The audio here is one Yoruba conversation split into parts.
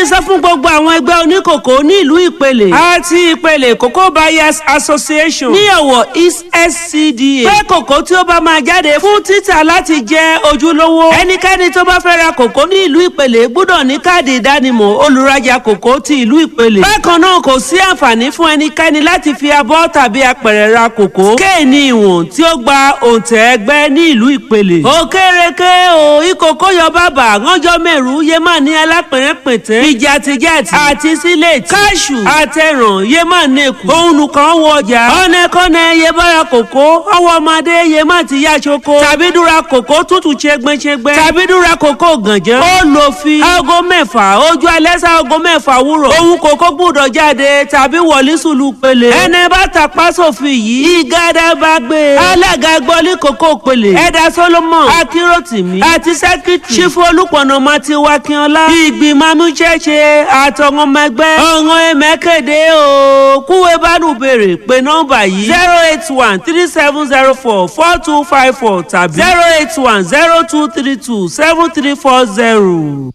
sọ fún gbogbo àwọn ẹgbẹ́ oníkòkó ní ìlú ìpele àti ìpele cocoa buyers association ní ọ̀wọ̀ east scda pé kòkó tí ó bá máa jáde fún títà láti jẹ́ ojúlówó ẹnikẹ́ni tó bá fẹ́ ra kòkó ní ìlú ìpele gbọ́dọ̀ ní káàdì ìdánimọ̀ olùrajà kòkó ti ìlú ìpele bákan náà kò sí àǹfààní fún ẹnikẹ́ni láti fi abọ́ tàbí apẹ̀rẹ̀ ra kòkó kéènì ìwọ̀n tí ó gba òǹtẹ̀ ẹgbẹ́ ní ìlú ìpele òkèrèké o ìkòkó yọ bàbà ránjọ́ mẹ́rù yémà ní alápẹ̀rẹ̀pẹ̀tẹ̀ ìjàtìjàtì àti sílẹ̀tì káṣù àtẹ̀ràn yémà nẹ́kù òun kan wọ ọjà ọ̀nẹ́kọ́nẹ́ yebára kòkó ọwọ́ ọmọdé yémà ti yá ṣoko tàbí dúra kòkó tútù ṣẹgbẹ́ṣẹgbẹ́ tàbí dúra kòkó gànjẹ́ ó lò fi aago mẹ́fà ojú alẹ́ sá aago mẹ́fà wúrọ̀ òun kòkó gbúdọ̀ jáde tàbí wọlé sùlù pele ẹni bá tàpá sófin yìí ìgádà bá gbé alága gbọ́lé kòkó pele ẹ̀dá solomon akíròtìmí àti sẹ́kítì ṣífù olùpọ̀nà mati wakínọlá ìgbìmọ̀ amúṣẹ́ṣe àtọ̀wọ́n ọmọ ẹgbẹ́ ọ̀ràn ẹ̀mẹ́kẹ̀dẹ́ o kúwé bánú béèrè pé nọ́mbà yìí zero eight one three seven zero four four two five four tàbí zero eight one zero two three two seven three four zero.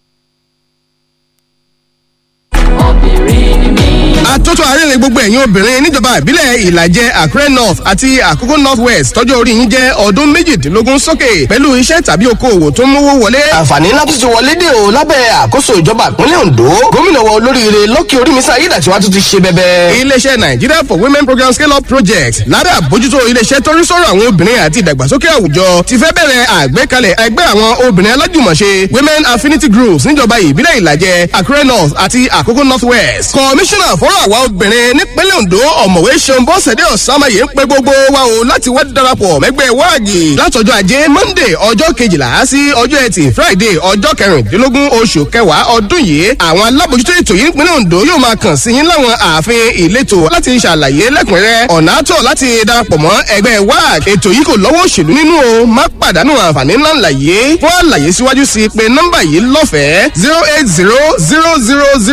obìnrin ni mí. àtótó àárẹ̀rẹ̀ gbogbo ẹ̀yin obìnrin níjọba ìbílẹ̀ ìlàjẹ àkúrẹ́ north àti àkókò north west tọ́jú orí yín jẹ́ ọdún méjìdínlógún sókè pẹ̀lú iṣẹ́ tàbí okòwò tó ń mówó wọlé. àǹfààní ńlá tó ti wọlé dé o lábẹ́ àkóso ìjọba ìpínlẹ̀ ondo gómìnà wa olóríire lọ́kì orímísà ayédàtiwá tó ti ṣe bẹ́bẹ́. iléeṣẹ́ nigeria for women program scale up project lára àbójútó iléeṣẹ́ tó ń sọ̀rọ̀ àwọn obìnrin àti ìdàgbàsókè àwùjọ ti fẹ́ bẹ̀rẹ̀ àgbékalẹ̀ ẹgbẹ́ àwọn obìnrin alájùmọ̀ṣe women affinity groups níjọba ìbílẹ̀ ìlàjẹ àkúrẹ́ north àti àkókò north west. kọmíṣánná fọ́rọ̀ àwa obìnrin nípínlẹ̀ ondo ọ̀mọ̀wé ṣeun bọ́sẹ̀dé ọ̀sánmáyé ń pe gbogbo wa o láti wá darapọ̀ mẹ́gbẹ́ wáàgì látọjọ́ ajé monday ọjọ́ kejìlá sí ọjọ́ ẹtì friday ọjọ́ kẹrìndínlógún oṣù kẹwàá ọdún yìí àwọn alábòjútó ètò yìí nípínlẹ̀ ondo yóò máa kàn sí yín láwọn ààfin ìletò láti ṣàlàyé lẹ́kùnrẹ́rẹ́ ọ̀nà àtọ̀ láti darapọ̀ mọ́ ẹgbẹ́ wáàgì ètò yìí kò lọ́wọ́ òṣèlú nínú o má pàdánù àǹfààní ńlá ńlá yìí fún àlàyé síwájú sí pé nọ́mbà yìí lọ́fẹ̀ẹ́ zero eight zero zero zero zero